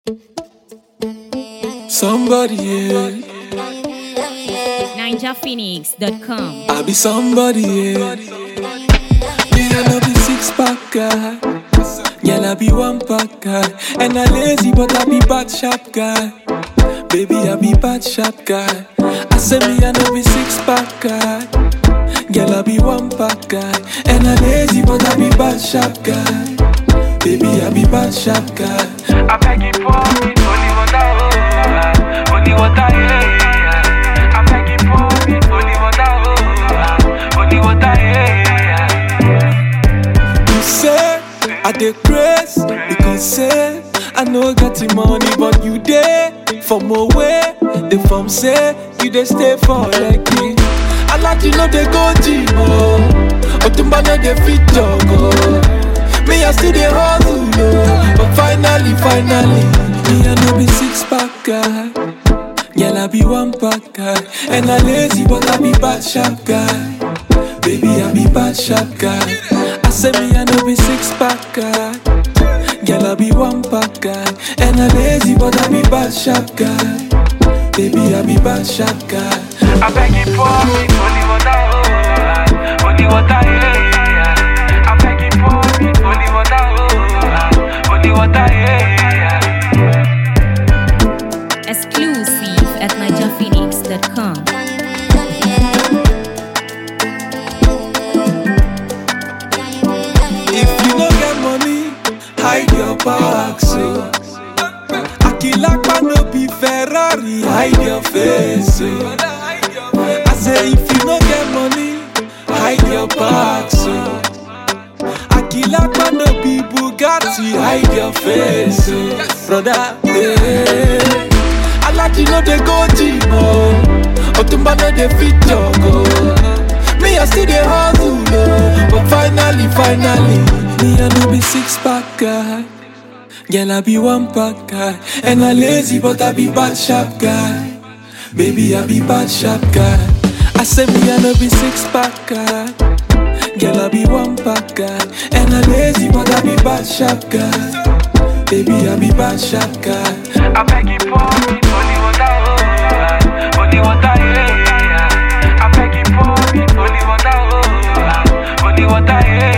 Somebody, yeah. NinjaPhoenix.com. I be somebody, yeah. Me, I no be six pack guy. Girl, I be one pack guy. And I lazy, but I be bad sharp guy. Baby, I be bad sharp guy. I say me, I no be six pack guy. Girl, I be one pack guy. And I lazy, but I be bad sharp guy. Baby, I be bad sharp guy. I beg you pour me holy water, oh, holy water, yeah, yeah. I beg you pour me holy water, oh, holy water, yeah, yeah. You say I dey grace because say I no get the money, but you dey from away. The form say you dey stay for Lekki. I like you know they go gym oh, Otumba no dey fit jog oh. Me I still dey hustle oh, but finally, finally, me I no be six pack guy. Girl, I be one pack guy And I lazy but I be bad sharp guy Baby, I be bad sharp guy I say me I no be six pack guy Girl, I be one pack guy And I lazy but I be bad sharp guy Baby, I be bad sharp guy I beg you pour me holy water, oh, holy water, yeah, yeah. I beg you pour me holy water, oh, holy water, yeah, yeah. Exclusive at NinjaPhoenix.com. If you no get money, hide your back so Akilakpa no be Ferrari, hide your face so I say if you no get money, hide your back so Akilakpa no be Bugatti, hide your face so Brother, yeah I like you know they go gym oh Otumba no dey fit jog oh Me I still dey hustle oh But finally, finally Me I no be six pack guy Girl I be one pack guy And I lazy but I be bad sharp guy Baby I be bad sharp guy I say me I no be six pack guy Girl I be one pack guy And I lazy but I be bad sharp guy Baby I be bad sharp guy I beg you pour me holy water, oh, holy water, yeah, yeah. I beg you pour me holy water, oh, holy water, yeah,